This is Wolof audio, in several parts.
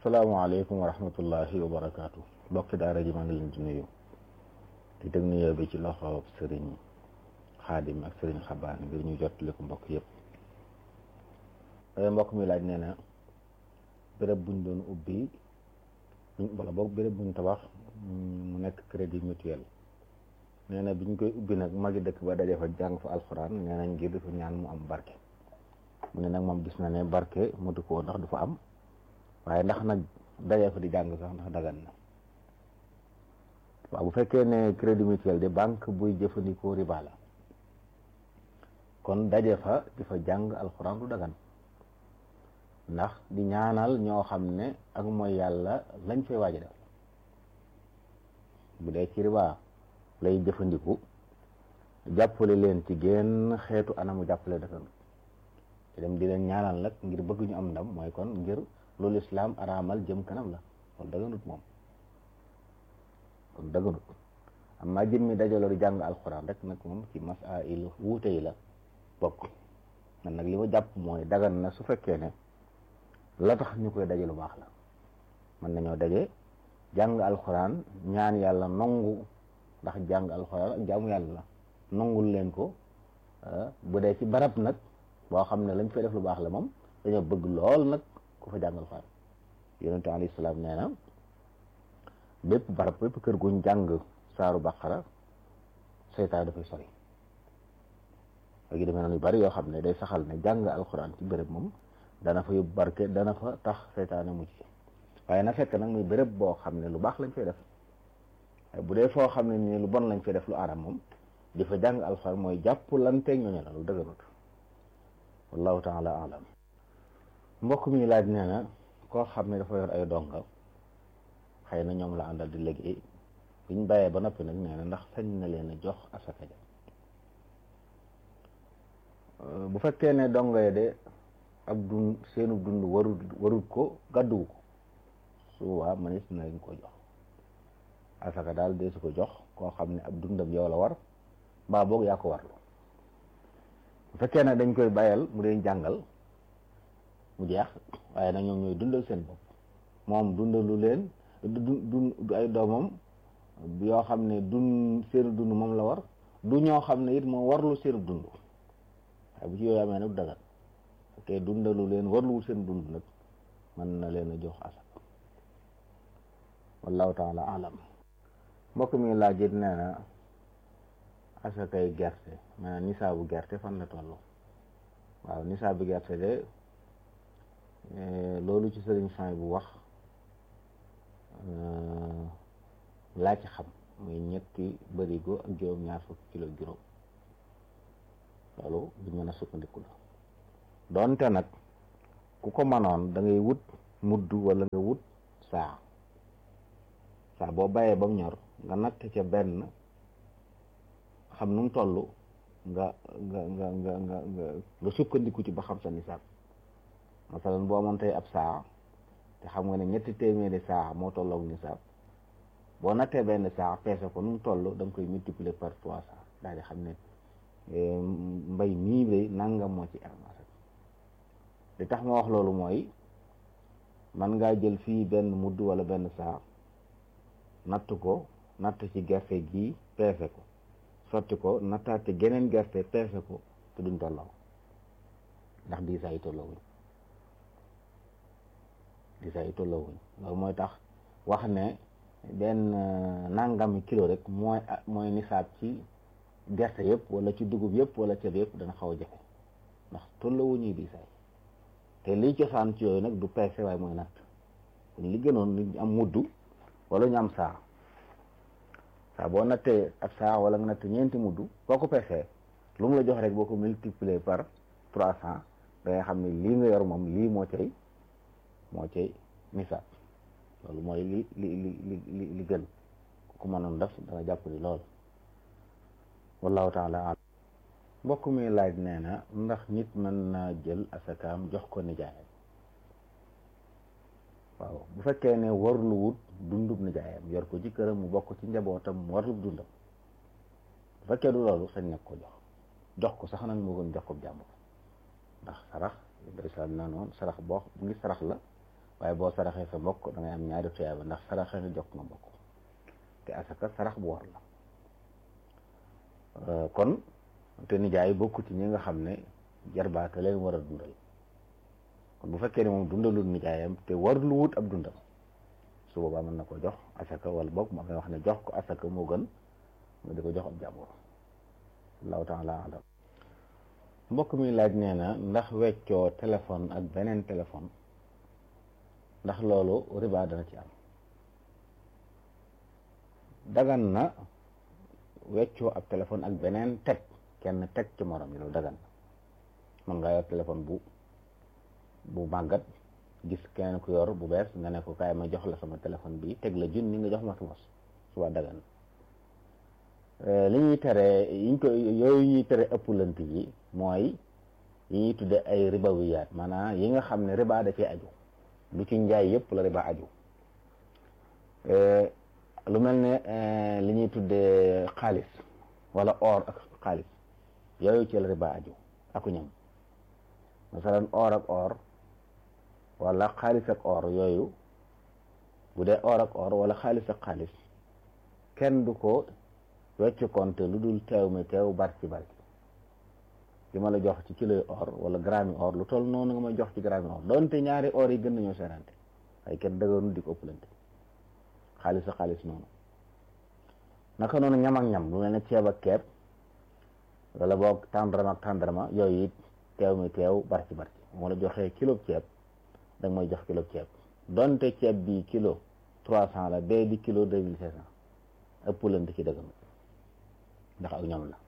salaamaaleykum wa rahmatullahi wa barakaatu mbokki daara ji maa ngi leen di nuyu di teg nuyoo bi ci loxo sëriñ xaadim ak sëriñ xabaan ngir ñu jottali ko mbokk yëpp mbokk mi laaj nee na béréb buñ doon ubbi wala boog béréb buñ tabax mu nekk crédit mutuel nee na biñ koy ubbi nag magi dëkk ba daje fa jàng fa alxuraan nee nañ ngir dafa ñaan mu am barke mu ne nag moom gis na ne barke motu ko ndax du fa am waaye ndax nag daje fa di jàng sax ndax dagan na waaw bu fekkee ne crédit mutuel de banque buy jëfandikoo riba la kon daje fa di fa jàng alxuraan du dagan ndax di ñaanal ñoo xam ne ak mooy yàlla lañ fay waaj a def bu dee ci riba lay jëfandiku jàppale leen ci genn xeetu anamu jàppale dafa te dem di leen ñaanal nag ngir bëgg ñu am ndam mooy kon ngir loolu islaam araamal jëm kanam la kon daganut moom kon daganut amma jëmmi dajaloo di jàng alxuraan rek nag moom ci masail wuute yi la bokk man nag li ma jàpp mooy dagan na su fekkee ne la tax ñu koy daje lu baax la mën nañoo daje jàng alxuraan ñaan yàlla nongu ndax jàng alxuraan ak jaamu yàlla la nongul leen ko bu dee ci barab nag boo xam ne lañ fay def lu baax la moom dañoo bëgg lool nag ku fa jàng alxuraan yonente alayhi salaam nee na bépp barab bépp kër guñ jàng saaru baqara seytaan dafay sori léegi demee noonu yu bari yoo xam ne day saxal ne jàng alxuraan ci béréb moom dana fa yóbbu barke dana fa tax seytaane mucc waaye na fekk nag muy béréb boo xam ne lu baax lañ fay def bu dee foo xam ne nii lu bon lañ fay def lu aram moom di fa jàng alxuraan mooy jàpp lanteeg ñooñu la lu dëgganut wallahu taala alam mbokk mi laaj nee na koo xam ne dafa yor ay donga xëy na ñoom la àndal di liggéey biñ bàyyee ba noppi nag nee na ndax sañ na leen a jox asaka ja bu fekkee ne donga ya de ab dund seenu dund warut warut ko gàdduwu ko su waa mënees na leen ko jox asaka daal dee su ko jox koo xam ne ab dundam yow la war mbaa boog yaa ko warlu bu fekkee ne dañ koy bàyyal mu dee jàngal mu jeex waaye nag ñoom ñooy dundal seen bopp moom dundalu leen du du ay doomam yoo xam ne dun seenu dund moom la war du ñoo xam ne it moo warlu seenu dund waaye bu ci yooyu amee nag du dagan te dundalu leen warluwul seen dund nag mën na leen a jox asaka wallahu taala alam mbokk mi laajit nee na asakay gerte maanaam nisaabu gerte fan la toll waaw nisaabu gerte de loolu ci sëriñ Fay bu wax laa ci xam muy ñetti bërigo ak juróom ñaar fukki kilo juróom loolu bu mën a sukkandiku la doonte nag ku ko mënoon da ngay wut mudd wala nga wut saa saa boo bàyyee ba mu ñor nga natt ca benn xam nu mu toll nga nga nga nga nga nga sukkandiku ci ba xam sa nisaab masalan boo amoon tey ab saa te xam nga ne ñetti téeméeri saa moo tolloog nisaab boo nattee benn saa peese ko nu mu toll da nga koy multiplier par trois saa daal di xam ne mbay mii lay nangam moo ci am li tax ma wax loolu mooy man ngaa jël fii benn mudd wala benn saa natt ko natt ci gerte gi peese ko sotti ko nattaate geneen gerte peese ko te duñ tolloo ndax diisaa yi tolloowuñ diisaa yi tolloowuñ loolu mooy tax wax ne benn nangami kilo rek mooy mooy nisaab ci gerte yëpp wala ci dugub yëpp wala ceeb yëpp dana xaw a jafe ndax tolloowuñuy diisaay te liy cosaan ci yooyu nag du peese waaye mooy natt kon li gënoon ñu am mudd wala ñu am saa saa boo nattee ab saa wala nga natt ñeenti mudd boo ko peesee lu mu la jox rek boo ko multiplier par trois cent da ngay xam ne lii nga yor moom lii moo cay moo cay nisaab loolu mooy li li li li li gën ku ko mënoon def dana jàpp ni lool wallahu taala alam mbokk mi laaj nee na ndax nit mën naa jël asakaam jox ko nijaayam waaw bu fekkee ne warlu wut dundub nijaayam yor ko ci këram mu bokk ci njabootam mu warlu dundam bu fekkee du loolu sañ na ko jox jox ko sax nag moo gën jox ko jàmbur ndax sarax islam naa noonu sarax boo bu ngi sarax la waaye boo saraxee sa mbokk da ngay am ñaari tuyaaba ndax saraxee nga jox nga mbokk te asaka sarax bu war la kon te nijaay bokku ci ñi nga xam ne jarbaata leen war a dundal kon bu fekkee ne moom dundalul nijaayam te warul wut ab dundam su boobaa mën na ko jox asaka wala boog ma ngay wax ne jox ko asaka moo gën nga di ko jox ab jàmbur allahu taala alam mbokk mi laaj nee na ndax weccoo téléphone ak beneen téléphone ndax loolu riba dana ci am dagan na weccoo ab téléphone ak beneen teg kenn teg ci morom yi loolu dagan na mën nga yor téléphone bu bu màggat gis keneen ku yor bu bees nga ne ko kaay ma jox la sama téléphone bi teg la junni nga jox ma sa mos suba dagan li ñuy tere yiñ ko yooyu ñuy tere ëpplant yi mooy yi ñuy tudde ay ribawiyaat maanaam yi nga xam ne riba da cee aju lu ci njaay yëpp la riba aju lu mel ne li ñuy tudde xaalis wala or ak xaalis yooyu ci la riba aju aku ñam masalan or ak or wala xaalis ak or yooyu bu dee or ak or wala xaalis ak xaalis kenn du ko wecc konte lu dul teew mi teew barki barki li ma la jox ci kilo or wala gramme or lu toll noonu nga may jox ci gramme or doonte ñaari or yi gën nañoo serante waaye kenn dëggoonu di ko ëppalante xaalis ak xaalis noonu naka noonu ñam ak ñam lu mel ne ceeb ak keeb wala boog tàndarma ak tàndarma yooyu it teew mi teew barki barki moo la joxee kilo ceeb da nga may jox kilo ceeb donte ceeb bi kilo trois cent la bee di kilo deux mille cinq cent ëppalante ci dëgg ndax ak ñoom la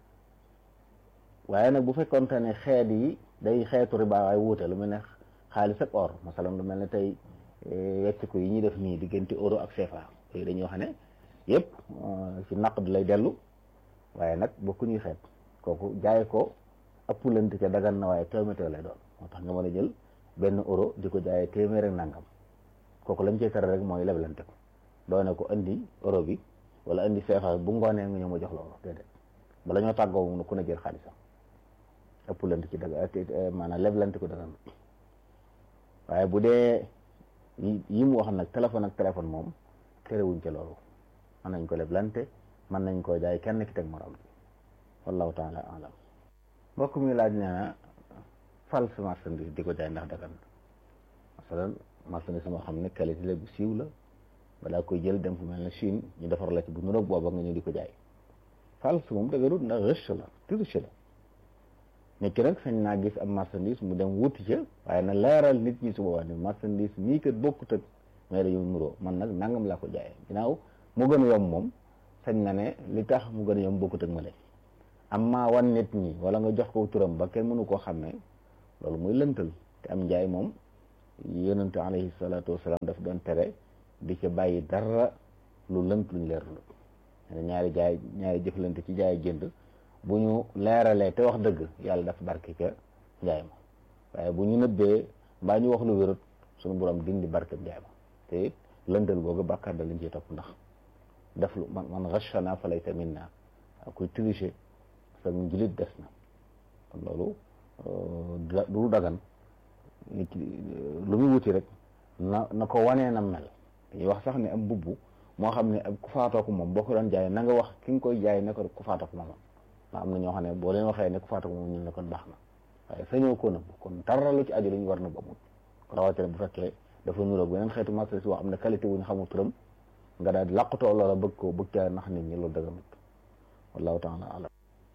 waaye nag bu fekkoonte ne xeet yi day xeetu riba waaye wuute lu mel ne xaalis ak or masalan lu mel ne tey wecciku yi ñuy def nii diggante euro ak CFA yooyu dañuy wax ne yëpp ci naqd lay dellu waaye nag bokku ñuy xeet kooku jaay ko ëppalante ca dagan na waaye téeméer lay doon moo tax nga mën a jël benn euro di ko jaayee téeméer ak nangam kooku lañ cey tere rek mooy leblante ko doone ko andi euro bi wala andi CFA bu ngoonee nga ñëw ma jox la euro déedéet bala ñoo tàggoo mu ku ne jël xaalisam ëppalante ci daga maanaam leblante ko dagan waaye bu dee yi mu wax nag téléphone ak téléphone moom terewuñ ca loolu mën nañ ko leblante mën nañ koo jaay kenn ki teg morom bi wallahu taala alam mbokk mi laaj nee na false marchandise di ko jaay ndax dagan masalan marchandise moo xam ne qualité la bu siiw la balaa koy jël dem fu mel ne Chine ñu defar la ci bu nuroog booba nga ñu di ko jaay false moom daganut ndax rëcc la triche la nit ki nag sañ naa gis am marchandise mu dem wuti ca waaye na leeral nit ñi su boobaa ne marchandise mii kat bokkut ak mais dañu nuroo man nag nangam laa ko jaayee ginnaaw mu gën a yomb moom sañ na ne li tax mu gën a yomb bokkut ak ma leen amma wan nit ñi wala nga jox ko turam ba kenn mënu koo xàmmee loolu muy lëntal te am njaay moom yonente alayhi salaatu wasalaam daf doon tere di ca bàyyi dara lu lënt luñ leerlu ñaari jaay ñaari jëflante ci jaay jënd bu ñu leeralee te wax dëgg yàlla daf barke ca njaay ma waaye bu ñu nëbbee mbaa ñu wax lu wérut suñu borom dindi barke njaay ma te it lëntal googu bàkkaar da lañ ciy topp ndax def lu man man ghashana fa laysa minna kuy tricher sa njulit des na kon loolu du dagan nit lu muy wuti rek na na ko wanee na mel dañuy wax sax ne am bubbu moo xam ne ab ku faatoo ko moom boo ko doon jaay na nga wax ki nga koy jaay ne ko ku faatoo ko moom ndax am na ñoo xam ne boo leen waxee ne ku faatoo ko moom ñun ne kon baax na waaye sañoo ko nëbb kon dara lu ci aju lu ñu war nëbb amul rawatina bu fekkee dafa nuroog beneen xeetu marchandise boo xam ne qualité wu ñu xamul turam nga daal di làqutoo loola bëgg ko bëgg caa nax nit ñi loolu dëggamut wallahu taala alam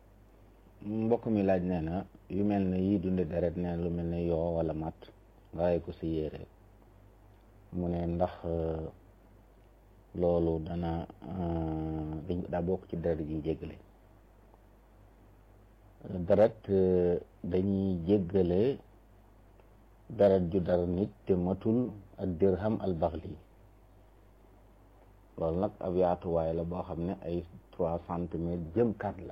mbokk mi laaj nee na yu mel ne yii dunde deret nee na lu mel ne yoo wala mat nga ray ko si yére mu ne ndax loolu dana dañ daa bokk ci deret yi jéggale deret dañuy jéggale deret ju dara nit te matul ak dirham al baxli loolu nag ab yaatuwaay la boo xam ne ay trois centimètres jëm kat la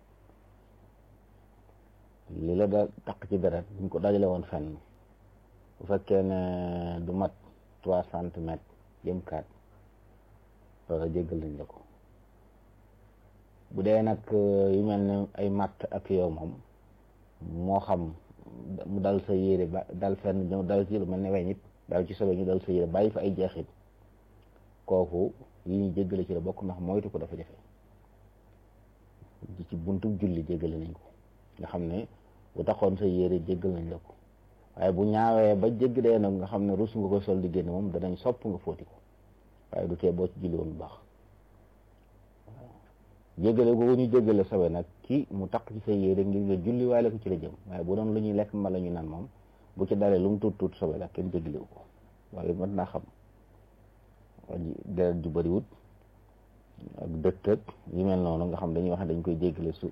li la da taq ci deret buñ ko dajale woon fenn bu fekkee ne du mat trois centimètres jëm kat loola jéggal nañ la ko bu dee nag yu mel ne ay matt ak yow moom moo xam mu dal sa yére ba dal fenn ñëw dal ci lu mel ne weñ it daal ci sobe ñu dal sa yére bàyyi fa ay jeexit kooku yi ñu jéggale ci la bokk ndax moytu ko dafa jafe ci buntu julli jéggale nañ ko nga xam ne bu taxoon sa yére jéggal nañ la ko waaye bu ñaawee ba jégg dee nag nga xam ne rus nga ko sol di génn moom danañ sopp nga fóoti ko waaye du tee boo ci julli woon bu baax jéggale googu ñu jéggale sobe nag ki mu taq ci sa yére ngir nga julli waale ko ci la jëm waaye bu doon lu ñuy lekk ma la ñu naan moom bu ci dalee lu mu tuut tuut sobe la kenn jéggalewu ko waaye mën naa xam deret ju bëriwut ak dëkk ak yu mel noonu nga xam dañuy wax ne dañ koy jéggale su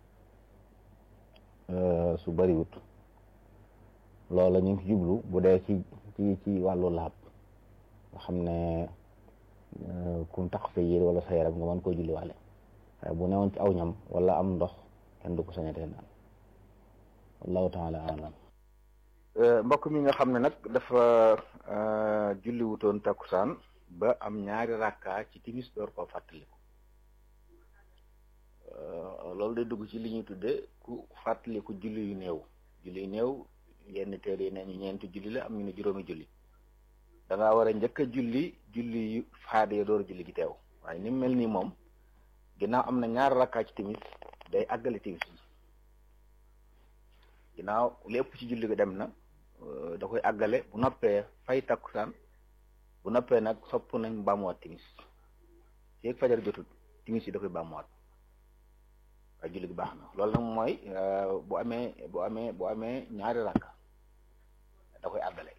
su bëriwut loola ñu ngi ci jublu bu dee ci ci ci wàllu laab nga xam ne kum tax sa yére wala sa yaram nga mën koo julliwaale waaye bu newoon ci aw ñam wala am ndox kenn du ko sañatee naan wallahu taala alam mbokk mi nga xam ne nag dafa julli wutoon takkusaan ba am ñaari rakka ci timis door koo fàttaliku loolu day dugg ci li ñuy tudde ku fàttaliku julli yu néew julli yu néew yenn téere yi nañu ñeenti julli la am ñu ne juróomi julli da ngaa war a njëkk a julli julli yu faade door julli gi teew waaye ni mu mel nii moom ginnaaw am na ñaari rakkaa ci timis day àggale timis bi ginnaaw lépp ci julli gi dem na da koy àggale bu noppee fay takkusaan bu noppee nag sopp nañ baamuwaat timis feeg fajar jotul timis yi da koy baamuwaat waaye julli gi baax na loolu nag mooy bu amee bu amee bu amee ñaari rakka da koy àggale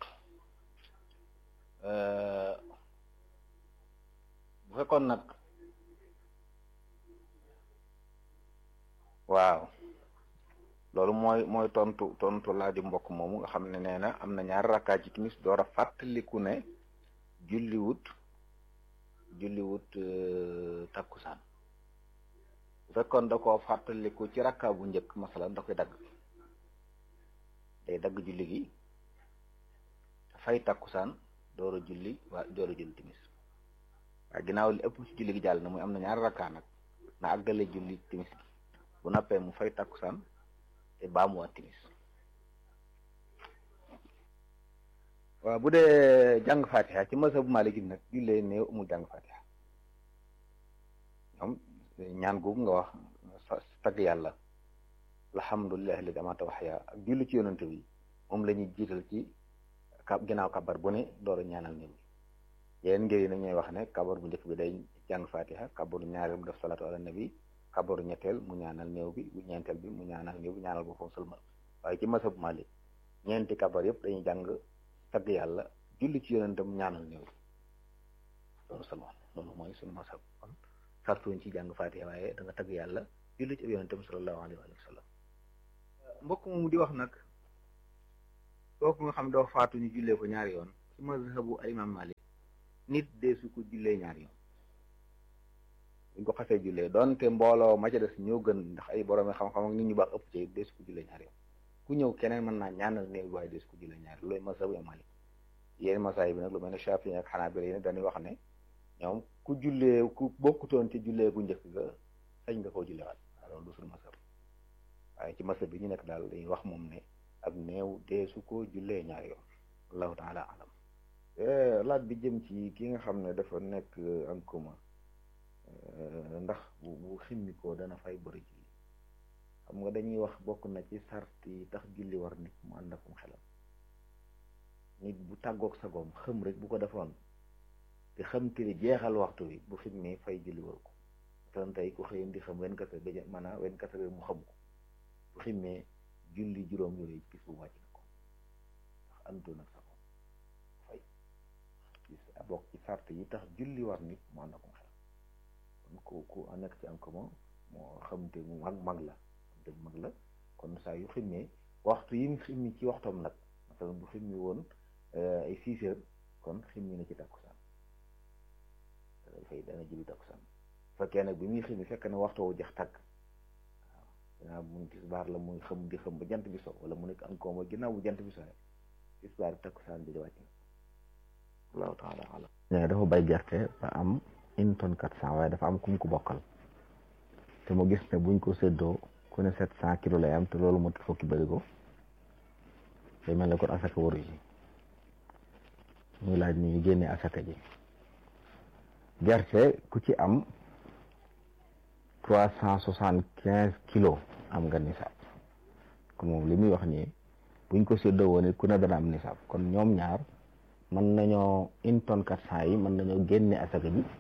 bu fekkoon nag waaw loolu mooy mooy tontu tontu laa di mbokk moomu nga xam ne nee na am na ñaari rakkaa ci timis door a fàttaliku ne julliwut julliwut takkusaan bu fekkoon da koo fàttaliku ci rakkaa bu njëkk masalan da koy dagg day dagg julli gi fay takkusaan door a julli waa door a julli timis waaye ginnaaw li ëpp ci julli gi jàll na muy am na ñaari rakkaa nag na àggale julli timis gi bu nappee mu fay takkusaan te baamuwaat timis waaw bu dee jàng fatiha ci masa bu Maalik nag jullee néew amul jàng fatiha ñoom ñaan googu nga wax tagg yàlla alhamdulillahi alladi amaata waxya ak julli ci yonante bi moom la ñuy jiital ci ka ginnaaw kabar bu ne door a ñaanal néew bi yeneen ngir yi nag ñooy wax ne kabar bu njëkk bi day jàng fatiha kabaru ñaareel mu def salaatu ala nabi kabaru ñetteel mu ñaanal néew bi bu ñeenteel bi mu ñaanal néew bi ñaanal boppam sëlmal waaye ci masa bu Maalik ñeenti kabar yëpp dañuy jàng tagg yàlla julli ci yonentam ñaanal néew loolu salman loolu mooy suñu masab kon sartuñ ci jàng fatiha waaye da nga tagg yàlla julli ci yonentam sallallahu alayhi wa sallam mbokk moomu di wax nag kooku nga xam doo faatu ñu jullee ko ñaari yoon ci mazhabu al imam malik nit dee su ko jullee ñaari yoon buñ ko xasee jullee doonte mbooloo ma ca des ñoo gën ndax ay borom xam-xam ak nit ñu baax ëpp ci dee su ko jullee ñaari yoon ku ñëw keneen mën naa ñaanal néew bi waaye des ko jullee ñaari loolu mazhabu imam malik yéen masaay bi nag lu mel ne Shafi'i ak Hanabila yi dañuy wax ne ñoom ku jullee ku bokkutoon ci jullee gu njëkk ga sañ nga koo jullewaat waaw loolu du suñu masab waaye ci masab bi ñu nekk daal dañuy wax moom ne ab néew deesu ko jullee ñaari yoon wallahu taala alam laaj bi jëm ci ki nga xam ne dafa nekk en commun ndax bu bu ximmi ko dana fay bëri julli xam nga dañuy wax bokk na ci sart yi tax julli war nit mu ànd akum xelam nit bu tàggoog sagoom xëm rek bu ko defoon te xam te ni jeexal waxtu wi bu ximmee fay julli waru ko tan tey ku xëyam di xam wen kase ba maanaam wen kase mu xam ko bu ximmee julli juróom yooyu gis bu wàcc na ko ndax antu nag sago fay gis bokk ci sart yi tax julli war nit mu ànd akum xelam kon ku ku nekk ci am commun moo xam te mu mag mag la xam te mag la kon saa yu ximmee waxtu yi mu ximmi ci waxtoom nag masalan bu ximmi woon ay six heures kon ximmi na ci takkusaan dafay dana julli takkusaan fekkee nag bi muy ximmi fekk na waxtu wu jeex tàkk waaw ginnaaw mu tisbaar la muy xam di xam ba jant bi so wala mu nekk encore mooy ginnaaw bu jant bi so tisbaar takkusaan bi di wàcc na allahu taala alam dafa bay gerte ba am une tonne quatre cent waaye dafa am kum ko bokkal te mu gis ne buñ ko séddoo ku ne sept cent kilos lay am te loolu moo fukki bërigo day mel ne kon asaka waru ji muy laaj ni ñu génne asaka ji gerte ku ci am trois cent soixante quinze kilos am nga nisaab kon moom li muy wax nii buñ ko séddoo woon it ku ne dana am nisaab kon ñoom ñaar mën nañoo une tonne quatre cent yi mën nañoo génne asaka ji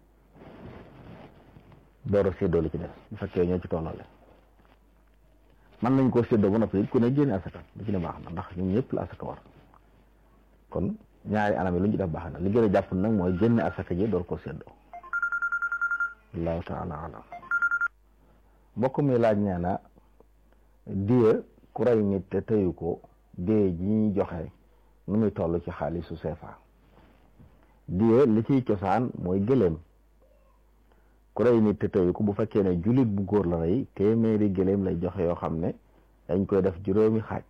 door a séddoo li ci des bu fekkee ñoo ci tollale mën nañ koo séddoo ba noppi it ku ne génne asaka lu ci ne baax na ndax ñun ñëpp la asaka war kon ñaari anam yi lu ñu ci def baax na li gën a jàpp nag mooy génne asaka ji door koo séddoo allahu taala alam mbokk mi laaj nee na diye ku rey nit te tëyu ko diye ji ñuy joxe nu muy toll ci xaalisu CFA diye li ciy cosaan mooy gëléem ku rey nit te tëyu ko bu fekkee ne jullit bu góor la rey téeméeri gëléem lay joxe yoo xam ne dañ koy def juróomi xaaj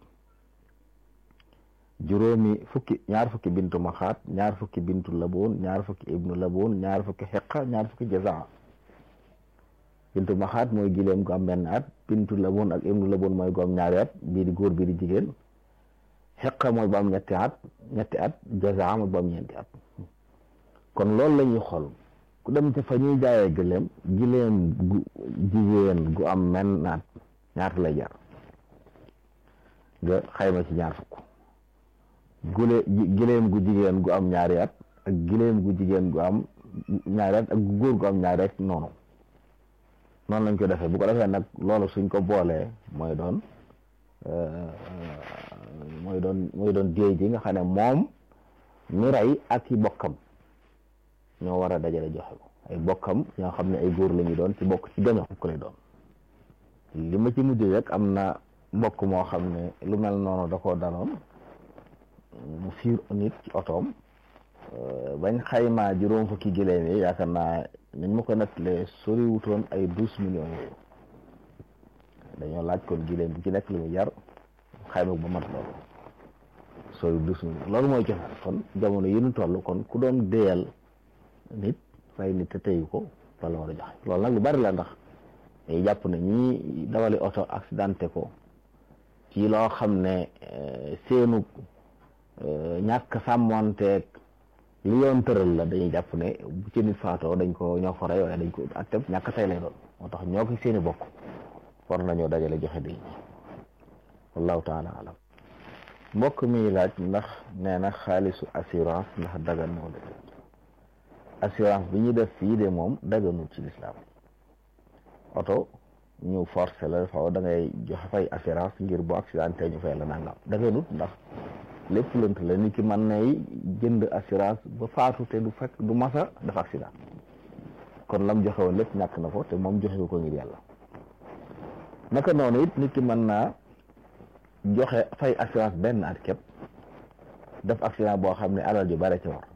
juróomi fukki ñaar fukki bintu maxaat ñaar fukki bintu laboon ñaar fukki ibnu laboon ñaar fukki xeqa ñaar fukki jazaa bintu maxaat mooy gileem gu am benn at bintu laboon ak ibnu laboon mooy gu am ñaari at bii di góor bii di jigéen xeqa mooy bu am ñetti at ñetti at jazaa mooy bu am ñeenti at kon loolu la ñuy xool ku dem ci fa ñuy jaayee gëléem gileem gu jigéen gu am menn at ñaata lay jar nga xayma ci ñaar fukk gule gileem gu jigéen gu am ñaari at ak gileem gu jigéen gu am ñaari at ak gu góor gu am ñaari at noonu noonu lañ ko defee bu ko defee nag loolu suñ ko boolee mooy doon mooy doon mooy doon déey ji nga xam ne moom mi rey ak i bokkam ñoo war a dajale joxe ko ay bokkam ñoo xam ne ay góor la ñu doon ci bokk ci gaño ko lay doon li ma ci mujj rek am na mbokk moo xam ne lu mel noonu da koo daloon mu fiir nit ci otoom bañ xaymaa juróom fukki giléem yi yaakaar naa nañ ma ko nettalee sori wutoon ay douze millions yooyu dañoo laaj kon giléem bi ci nekk li mu jar xayma ba mat loolu sori douze millions loolu mooy joxe kon jamono yi ñu toll kon ku doon déyal nit fay nit te teyu ko loolu war a joxe loolu nag lu bari la ndax dañuy jàpp ne ñii dawali oto accidenté ko ci loo xam ne seenu ñàkk sàmmonteeg li yoon tëral la dañuy jàpp ne bu ci nit faatoo dañ ko ñoo ko rey waaye dañ ko atteb ñàkk tey lay doon moo tax ñoo ko seeni bokk war nañoo dajale joxe di wallahu taala alam mbokk mi laaj ndax nee na xaalisu assurance ndax dagan moo la assurance bi ñu def fii de moom daganul ci lislaam oto ñu forcé la faw da ngay joxe fay assurance ngir bu accidenté ñu fay la nangam daganut ndax lépp lënt la nit ki mën nay jënd assurance ba faatu te du fekk du masa dafa accident kon lam joxe woon lépp ñàkk na ko te moom joxe ko ngir yàlla naka noonu it nit ki mën naa joxe fay assurance benn at képp def accident boo xam ne alal ju bare ci war